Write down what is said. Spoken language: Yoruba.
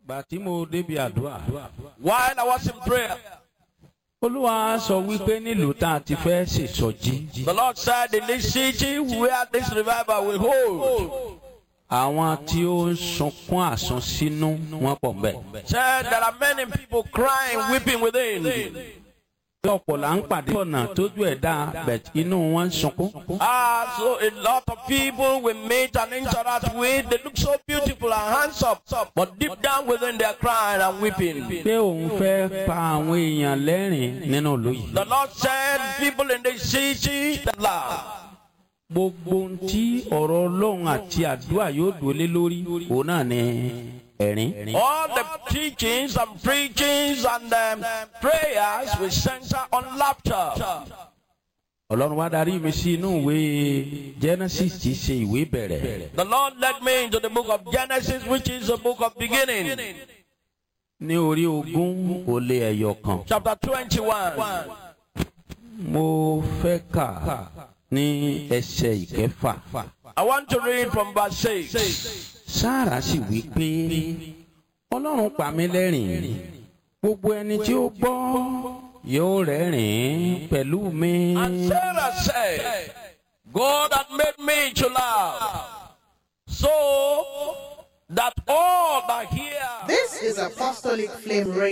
gbà tí mo débi àdúrà. While I was in prayer, olúwa sọ wípé nílùú tá a ti fẹ́ ṣèṣọ́jí. the Lord said, In this city where this revival will hold, àwọn tí ó ń sunkún àsunsínú wọn pọ̀ mbẹ́. said there are many people crying, weeping within. bí ọ̀pọ̀ là ń pàdé ọ̀nà tójú ẹ̀ dá bẹ̀t inú wọn ń sunkún. Ah, so a lot of people we meet and interact with, they look so beautiful and handsome, but deep down within they are crying and weeping. pé òun fẹ́ pa àwọn èèyàn lẹ́rìn nínú ìlú yìí. The Lord said, People in this city that laugh. gbogbo ohun tí ọ̀rọ̀ ọlọ́run àti àdúrà yóò dúró lé lórí òun náà ni ẹ̀rín. All the teachings and preachings and um, prayers will center on laughter. ọlọ́run wá darí mi sí inú ìwé genesis tí í ṣe ìwé bẹ̀rẹ̀. The Lord led me into the book of Genesis, which is the book of beginning, ní orí ogún ó lé ẹyọ kan. chapter 21. mo fẹ́ kà ní ẹsẹ̀ ìkẹfà. I want to read from verse 6. sáàrà sì wí pé ọlọ́run pa mí lẹ́rìn gbogbo ẹni tí ó gbọ́ yóò rẹ́rìn pẹ̀lú mi. And Sarah said, God had made me to laugh, so that all that hear This is Apostolic Flame Radio.